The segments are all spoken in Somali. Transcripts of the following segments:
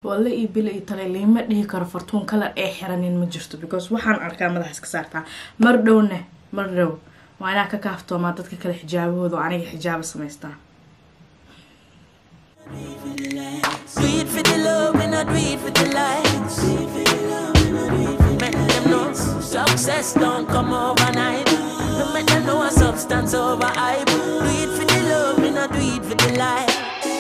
walle iyo bile iyo tale liima dhihi karo fartuun kalar ee xiranin ma jirto because waxaan arkaa madaxas ka saartaa mar dhowne mar dhow waa inaa ka kaaftoomaa dadka kale xijaabahooda oo aniga xijaabo samaystaa Do it for the love, we not do it for the likes. Make them know success don't come overnight. No make them know a substance over hype. Do it for the love, we not do it for the likes.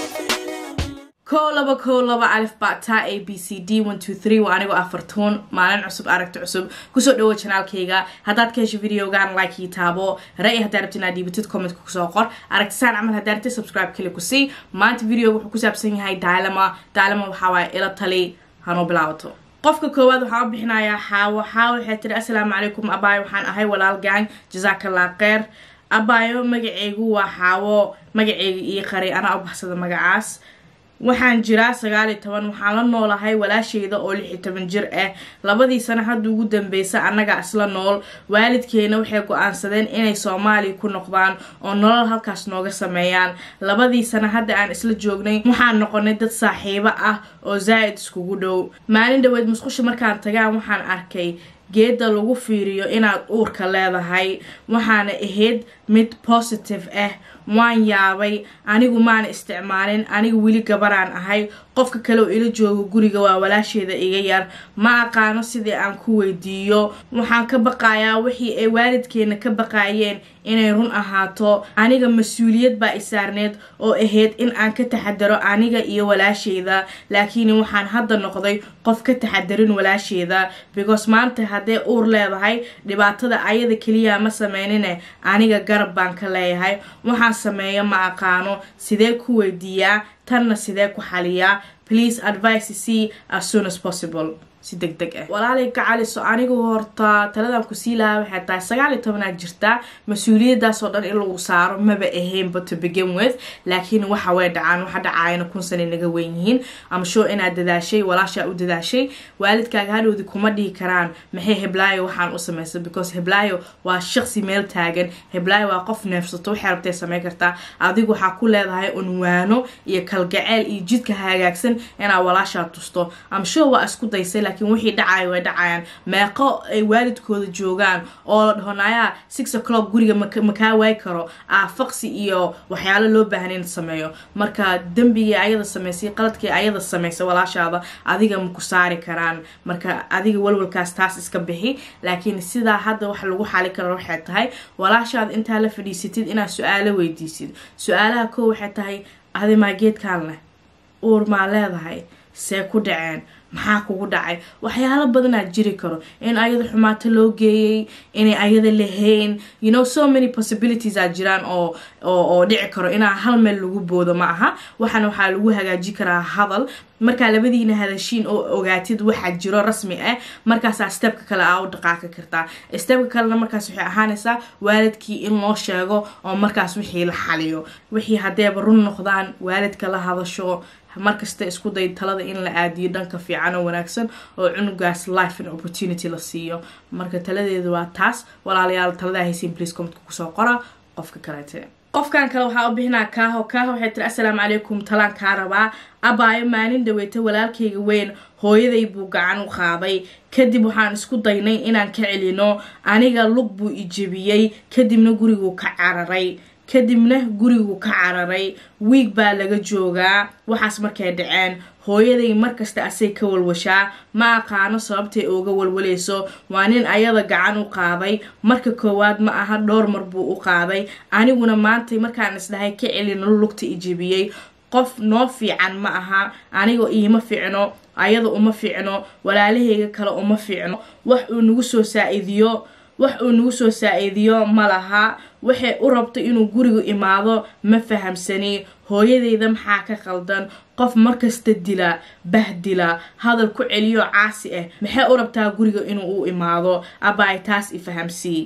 kow laba kow laba alif bata a b c d one two three waa anigoo ah fartuun maalin cusub aragti cusub kusoo dhawo janaalkayga haddaad ka hesho videogan like ii taabo ra-i haddaa rabti inaad dhiibatid commentka kusoo qor aragtisaan camal haddaa rabtid subscribe kali ku sii maanta videoga wuxuu ku saabsan yahay daalama daalama waxaa waaye ila tali hanoo bilaabato qofka koowaad waxaan u bixinayaa xaawo xaawo waxay tiri assalaamu calaykum abaayo waxaan ahay walaal gang jasaakallah kheyr abaayo magaceygu waa xaawo magaceyga ii qaray anaa u baxsada magacaas waxaan jiraa sagaal iyo toban waxaan la noolahay walaasheyda oo lix iyo toban jir ah labadii sano hadda ugu dambeysa annagaa isla nool waalidkeena waxay go-aansadeen inay soomaaliya ku noqdaan oo nolol halkaas nooga sameeyaan labadii sano hadda aan isla joognay waxaan noqonay dad saaxiibo ah oo zaa'id iskugu dhow maalin dhaweed musqusha markaan tagaan waxaan arkay geeda lagu fiiriyo inaad uurka leedahay waxaana ahayd mid positive ah waan yaabay anigu maana isticmaalin aniga weli gabaraan ahay qofka kale oo ila joogo guriga waa walaasheeda iga yar ma aqaano sidii aan ku weydiiyo waxaan ka baqayaa wixii ay waalidkeena ka baqaayeen inay run ahaato aniga mas-uuliyad baa isaarneed oo ahayd in aan ka taxadaro aniga iyo walaasheyda laakiin waxaan hadda noqday qof ka taxadarin walaasheeda because maanta haddee uur leedahay dhibaatada ayada keliya ma sameynine aniga garab baan ka leeyahay waxaan sameeyo ma aqaano sidee ku weydiiyaa tanna sidee ku xaliyaa please advice c as soon as possible si deg deg ah walaalay gacaliso anigu horta taladan kusii lahaa waxay tahay sagaal iyo tobanaad jirtaa mas-uuliyadaasoo dhan in lagu saaro maba ahaynba to begin with laakiin waxa way dhacaan waxa dhacaayana kun sana naga weyn yihiin ama show inaad dadaashay walaashaa u dadaashay waalidkaaga hadhowdi kuma dhihi karaan maxay heblaayo waxaan u samaysay because heblaayo waa shaqsi meel taagan heblaayo waa qof neefsato waxay rabtay sameyn kartaa adigu waxaa ku leedahay unwaano iyo kalgaceel iyo jidka hagaagsan inaad walaashaa tusto ama show waa isku daysay laakiin wixii dhacayo way dhacayaan meeqo ay waalidkooda joogaan oo la dhahonayaa six o'clock guriga makaa waay karo aafaqsi iyo waxyaalo loo baahan in sameeyo marka dembigii ayada samaysay qaladkii ayada samaysay walaashaada adiga maku saari karaan marka adiga walwalkaas taas iska bixi laakiin sidaa hadda wax lagu xali karo waxay tahay walaashaada intaa la fadhiisatid inaad su-aalo weydiisid su-aalaha koo waxay tahay adi maa geedkaan leh uur maa leedahay see ku dhaceen maxaa kugu dhacay waxyaalo badanaa jiri karo in ayada xumaato loo geeyay inay ayada lahayn you know so many possibilities aa jiraan oo oo dhici karo inaa hal meel lagu boodo ma aha waxaana waxaa lagu hagaaji karaa hadal markaa labadiina hadashiin oo ogaatid waxaa jiro rasmi ah markaasaa stebka kale aa u dhaqaaqi kartaa stebka kalena markaas waxay ahaanaysaa waalidkii in loo sheego oo markaas wixii la xaliyo wixii haddeeba run noqdaan waalidka la hadasho markasta isku day talada in la aadiyo dhanka fiican oo wanaagsan oo cunugaas life and opportunity la siiyo marka taladeedu waa taas walaalayaal taladaa haysiin please commentka kusoo qora qofka kaleete qofkan kale waxaa u bixinaa kaaho kaaho waxay tiri assalaamu calaykum talaan kaa rabaa abaayo maalin dhaweyta walaalkayga weyn hooyaday buu gacan u qaaday kadib waxaan isku daynay inaan ka celino aniga lug buu ijebiyey kadibna guriguu ka cararay kadibna gurigu ka cararay wiig baa laga joogaa waxaas markay dhaceen hooyaday markasta asay ka walwashaa ma aqaano sababtay ooga walwalayso waa nin ayada gacan u qaaday marka koowaad ma aha dhowr mar buu u qaaday aniguna maantay markaan isdhahay ka celino lugta ijebiyey qof noo fiican ma aha aniga iima fiicno ayada uma fiicno walaalahayga kale uma fiicno wax uu nagu soo saa-idiyo wax uu nagu soo saa-iidiyo ma laha waxay u rabto inuu gurigu imaado ma fahamsani hooyadeyda maxaa ka qaldan qof markasta dila bahdila hadal ku celiyo caasi ah maxay u rabtaa guriga inuu u imaado abaay taas i fahamsii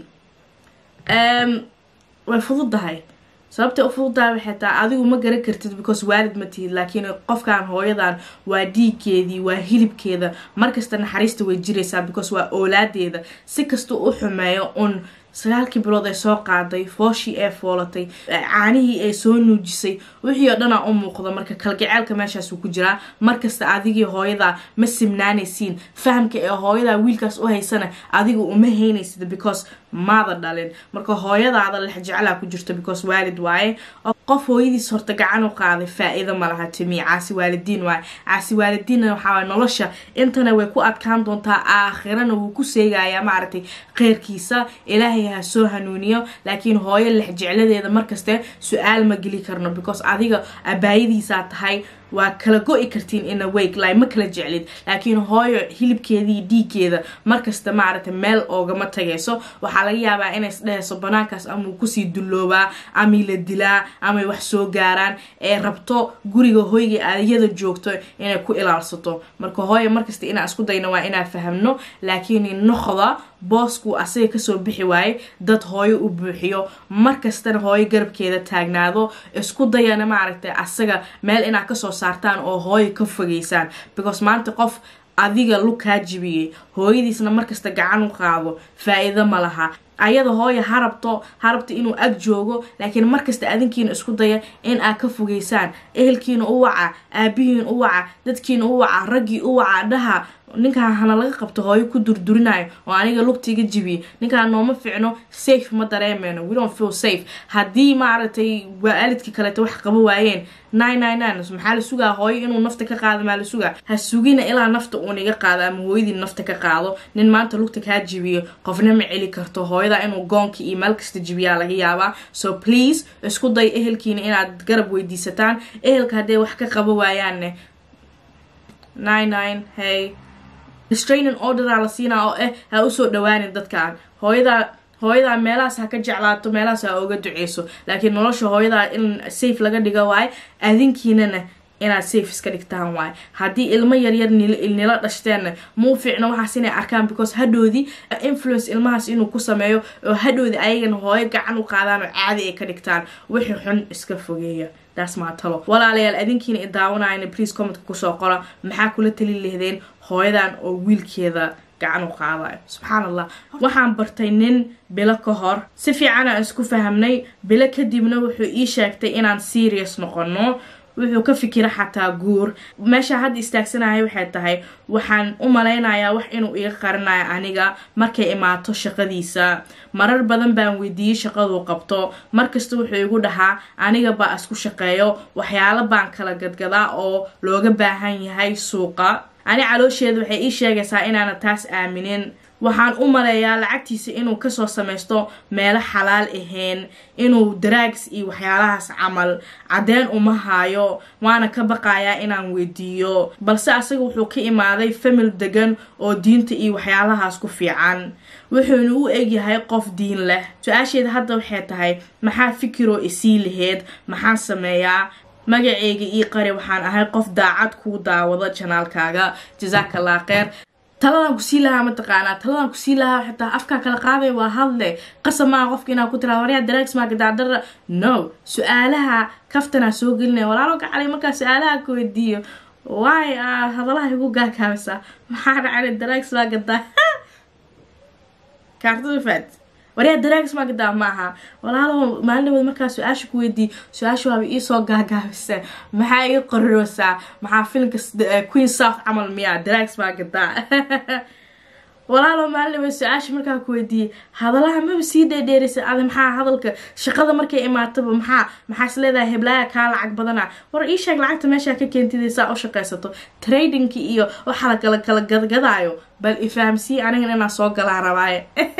way fududahay sababtay u fududahay waxay tahay adigu ma garan kartid because waalid ma tihid laakiin qofkan hooyadan waa dhiiggeedii waa hilibkeeda markasta naxariista way jiraysaa because waa oolaadeeda si kasta u xumeeyo un sagaalkii bilood ay soo qaaday fooshii ee foolatay caanihii ay soo nuujisay wixii oo dhanaa u muuqda marka kalgaceelka meeshaasuu ku jiraa markasta adigii hooyadaa ma simnaanaysiin fahamka ee hooyadaa wiilkaas u haysana adiga uma haynaysid because maada dhalin marka hooyadaada lex jeclaa ku jirto because waalid waaye qof hooyadiis horta gacan u qaaday faa-iido ma laha timi caasi waalidiin waaye caasi waalidiinna waxaa nolosha intana way ku adkaan doontaa aakhirana wuu ku seegayaa maaragtay kheyrkiisa ilaahay ha soo hanuuniyo laakiin hooyo lex jecladeeda markaste su-aal ma geli karno because adiga abaayadiisaa tahay waa kala go-i kartiin ina wake li ma kala jeclid laakiin hooyo hilibkeedii dhiiggeeda markasta maaragtay meel oogama tagayso waxaa laga yaabaa inay isdhehayso banaankaas amau kusii dulloobaa amay la dilaa amay wax soo gaaraan ee rabto guriga hoyga adyada joogto inay ku ilaalsato marka hooyo markasta inaa isku dayno waa inaa fahamno laakiin noqda boosku asaga kasoo bixi waaye dad hooyo u buuxiyo markastana hooyo garabkeeda taagnaado isku dayana maaragtay asaga meel inaa kasoo saartaan oo hooyo ka fogeysaan because maanta qof adiga lug kaa jibiyey hooyadiisna markasta gacan u qaado faa-iido ma laha ayada hooya harabto harabta inuu ag joogo laakiin markasta adinkiina isku daya in aad ka fogeysaan ehelkiina u waca aabihiin u waca dadkiina u waca raggii u waca dhaha ninkaan hana laga qabto hooyo ku durdurinayo oo aniga lugtiga jibiye ninkaan nooma ficno safe ma dareemeyno we don't feel safe haddii maaragtay waalidkii kaleeto wax qabo waayeen nine nine nine maxaa la sugaa hooyo inuu nafta ka qaado maa la sugaa ha sugina ilaa nafta uun iga qaado ama hooyadii nafta ka qaado nin maanta lugta kaa jibiyo qofna ma celi karto hooyada inuu goonka iyo meel kasta jibiyaa laga yaabaa so please isku day ehelkiina inaad garab weydiisataan ehelka hadday wax ka qabo waayaanne nine nine hey restraining orderaa la siinaa oo eh ha usoo dhawaanin dadkaan hooyadaa hooyadaa meelahaas ha ka jeclaato meelahaas ha oga duceyso laakiin nolosha hooyadaa in safe laga dhigo waaye adinkiinana inaad safe iska dhigtaan waaye haddii ilmo yaryar nila dhashteenna muu fiicno waxaas inay arkaan because hadhoodii influence ilmahaas inuu ku sameeyo oo hadhoodii ayagana hooyo gacan u qaadaan oo caadi ay ka dhigtaan wixii xun iska fogeeya daas maa talo walaalayaal adinkiina i daawanayana please commentka kusoo qora maxaa kula tali lehdeen hooyadan oo wiilkeeda gacan u qaadayo subxaan allah waxaan bartay nin bilo ka hor si fiican aan isku fahamnay bilo kadibna wuxuu ii sheegtay inaan serious noqono wuxuu ka fikira xataa guur meesha hadda istaagsanaya waxay tahay waxaan u malaynayaa wax inuu iga qarinayo aniga markay imaato shaqadiisa marar badan baan weydiiyey shaqaduu qabto markasta wuxuu igu dhahaa aniga baa isku shaqeeyo waxyaalo baan kala gadgadaa oo looga baahan yahay suuqa ani caloosheeda waxay ii sheegaysaa inaana taas aaminin waxaan u maleeyaa lacagtiisa inuu kasoo samaysto meelo xalaal ahayn inuu daraags iyo waxyaalahaas camal caddeen uma haayo waana ka baqayaa inaan weydiiyo balse asaga wuxuu ka imaaday famil degan oo diinta iyo waxyaalahaas ku fiican wuxuuna u egyahay qof diin leh su-aasheeda hadda waxay tahay maxaa fikiroo isii laheyd maxaan sameeyaa magaceyga ii qari waxaan ahay qof daacad kuu daawado janaalkaaga jasaaka allah kheer taladan kusii lahaa mataqaanaa taladan kusii lahaa xitaa afkaa kala qaaday waa hadle qasab maa qofka inaa ku tiraa waryaa daraags maa gadaadara no su-aalaha kaftanaa soo gelinaya walaalo gacalay markaa su-aalaha ka weydiiyo waay hadalaha igu gaakaabisa maxaa dhacay daraags maa gadaa kaartada faad waryaa daraags maa gadaa maaha walaalo maalin dhawood markaa su-aasha ku weydiiy su-aasha waaba iisoo gaagaabisa maxaa iga qororoosaa maxaa filimka queen south camal miyaa daraags maa gadaa walaalo maalin dhawood su-aasha markaa ku weydiiyey hadalaha maba sii dheedheeraysa adi maxaa hadalka shaqada markay imaataba maxaa maxaa is leedahay heblaaya kaa lacag badana war ii sheeg lacagta meeshaa ka keentida saa u shaqaysato tradingki iyo waxa la kala kala gadgadaayo bal ifahamsii anigan inaa soo galaa rabaaye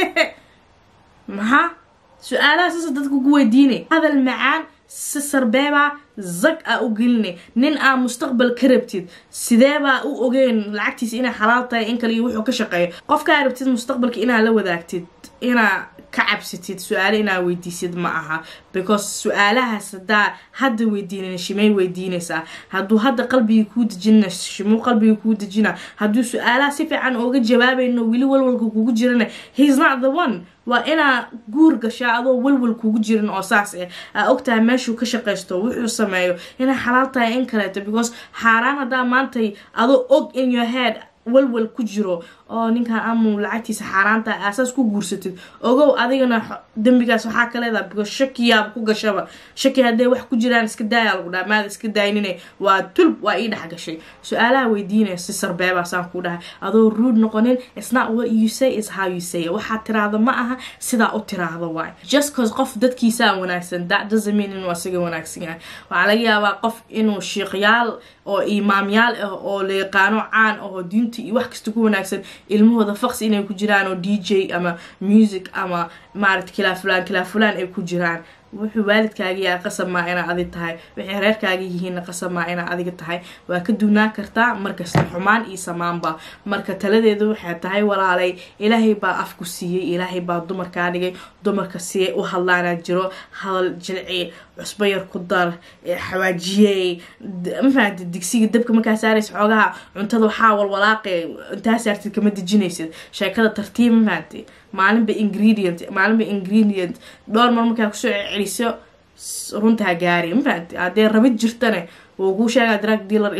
maxaa su-aalaha sasa dadka ku weydiinay hadal macaan si sarbeebaa zag aa u gelinay nin aa mustaqbal ka rabtid sideebaa u ogeyn lacagtiisa inay xalaal tahay in kale iyo wuxuu ka shaqeeyo qofkaa rabtid mustaqbalka inaa la wadaagtid inaa ka cabsatid su-aale inaa weydiisid ma aha because su-aalahaas hadaa hadda weydiinin shimay weydiinaysaa hadduu hadda qalbiga kuu dejina shimuu qalbiga kuu dejina hadduu su-aalaha si fiican ooga jawaabayno weli walwalka kugu jirana heis not the one waa inaa guur gashaa adoo walwal kugu jirin oo saas eh aa ogtahay meeshuu ka shaqaysto wuxuu sameeyo inay xalaal tahay in kaleeto because xaaraan haddaa maantay adoo og in your head walwal ku jiro oo ninkan amu lacagtiisa xaaraanta aasaas ku guursatid ogow adigana dembigaas waxaa ka leedaha because shakiyaaba ku gashaba shaki hadday wax ku jiraan iska daaya lagu dhaha maada iska daynine waa tulb waa ii dhex gashay su-aalaha weydiinaya si sarbeebaasaan ku dhahay adoo ruud noqonin it's not what you say is how you say waxaad tiraahdo ma aha sidaa u tiraahdo waay just cause qof dadkiisaa wanaagsan that doesn't mean inuu asiga wanaagsan yahay waxaa laga yaabaa qof inuu shiiqyaal oo imaamyaal ah oo la yaqaano caan ah oo diinta iyo wax kasta ku wanaagsan ilmahooda faqsi inay ku jiraan oo d j ama music ama maarata kilaa fulaan kilaa fulaan ay ku jiraan wuxuu waalidkaaga yahay qasab maa inaa adig tahay waxay reerkaaga yihiinna qasab maa inaa adiga tahay waa ka duunaan kartaa markasta xumaan iyo samaanba marka taladeedu waxay tahay walaalay ilaahay baa afku siiyey ilaahay baa dumarkaa dhigay dumarka siiyay u hadlaanaa jiro hadal jilci cusbo yar ku dar xawaajiyey mafahamtid digsiga dabka markaa saaraysa xoogaha cuntada waxaa walwalaaqe intaa saartid kama dejinaysid sheekada tartiib mafahamtid maalinba ingredient maalinba ingredient dhowr mar markaa kusoo celiso runtaa gaari mafahamtid haddee rabid jirtane wuu kuu sheegaa drug dealer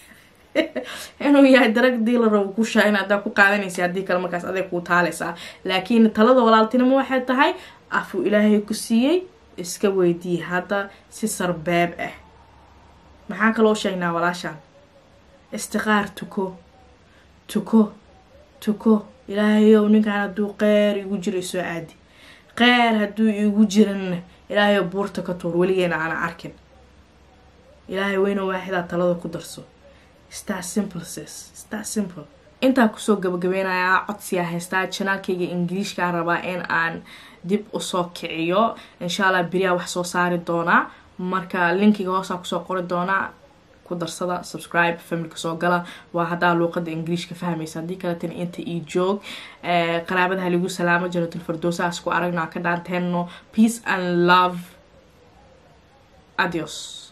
inuu yahay drug dealer uu ku sheega in haddaa ku qaadanaysa haddii kale markaas aday kuu taaleysaa laakiin talada walaaltinimo waxay tahay afuu ilaahay ku siiyey iska weydiiye hadda si sarbeeb ah maxaan kaloo sheegnaa walaashaan istiqaar tuko tuko tuko ilaahayow ninkan hadduu qeyr igu jiro isoo aadi qeyr hadduu igu jiranna ilaahayow buurta ka tuur weligeena aana arkin ilaahay weyna waaxidaa talada ku darso star simple sis star simple intaa kusoo gabagabeynayaa codsiyaa haystaa janaalkayga ingiliishkaa rabaa in aan dib usoo kiciyo insha allah beriyaa wax soo saari doonaa marka linkiga hoosaa kusoo qori doonaa ku darsada subscribe familka soo gala waa haddaa luuqada ingiliishka fahmaysa haddii kaletan inta io joog qaraabada haligu salaamo janatul fardoosaas ku aragnaa ka dhaanteeno peace and love adios